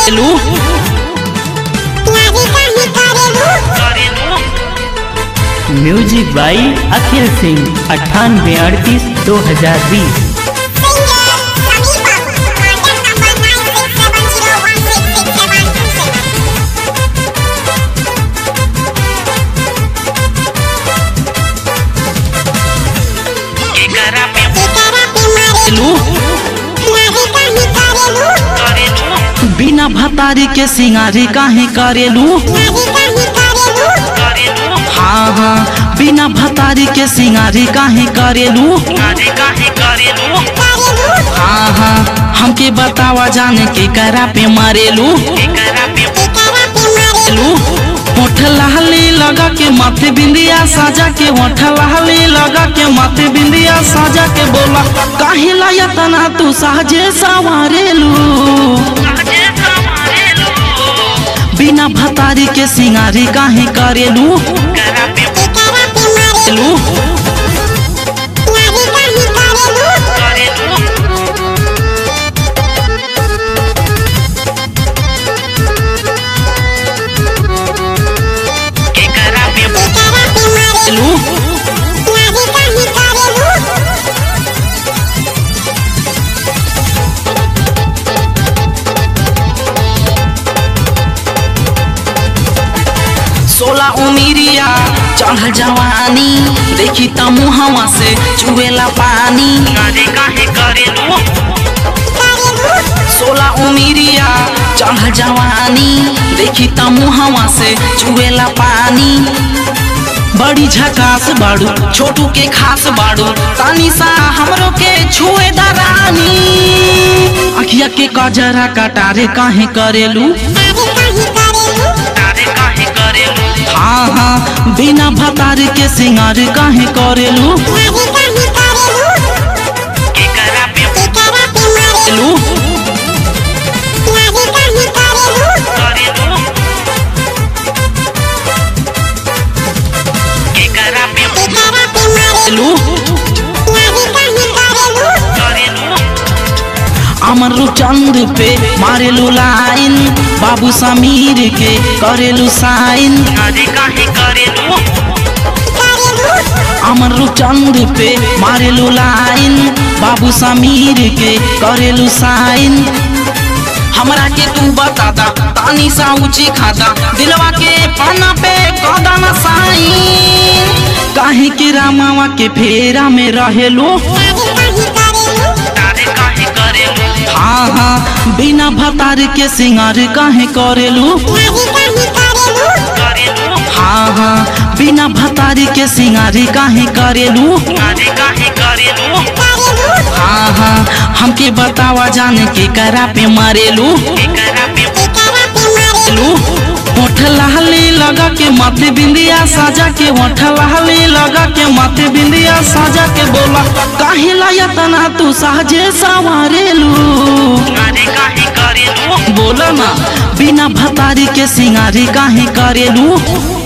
करेलू म्यूजिक बाई अखिल सिंह अट्ठानवे अड़तीस दो हजार बीस करेलू बिना भतारी के सिंगारी काहे करेलू हाँ हाँ बिना भतारी के सिंगारी काहे करेलू हाँ हाँ हमके बतावा जाने के करा पे मारेलू लू होठ लाली लगा के माथे बिंदिया साजा के होठ लाली लगा के माथे बिंदिया साजा के बोला काहे लाया तना तू साजे सवारेलू बिना भतारी के सिंगारी काहे करेलू लू लू सोला उमिरिया चढ़ जवानी देखी त मुहवा से चुएला पानी सोला उमिरिया चढ़ जवानी देखी त मुहवा से चुएला पानी बड़ी झकास बाड़ू छोटू के खास बाड़ू तानी सा हमरो के छुए दरानी अखिया के कजरा कटारे काहे करेलू हाँ हाँ बिना भतार के सिंगार काहे करेलू लू लू अमर चंद पे मारेलू लाइन बाबू समीर के करेलू साइन अमर चंद पे मारेलू लाइन बाबू समीर के करेलू साइन हमरा के तू बता दा तानी सा ऊंची खाता दिलवा के पाना पे कदम साइन काहे के रामावा के फेरा में रहेलू हाँ हाँ बिना भतार के सिंगार काहे करेलू हाँ हाँ बिना भतारी के सिंगारी काहे करेलू हाँ हाँ हमके बतावा जाने के करा पे मारेलू लू होठ लाली लगा के माथे बिंदिया साजा के होठ लाली लगा के माथे बिंदिया साजा के बोला काहे लाया तना तू साजे सवारेलू बोला ना बिना भतारी के सिंगारी काहे करेलू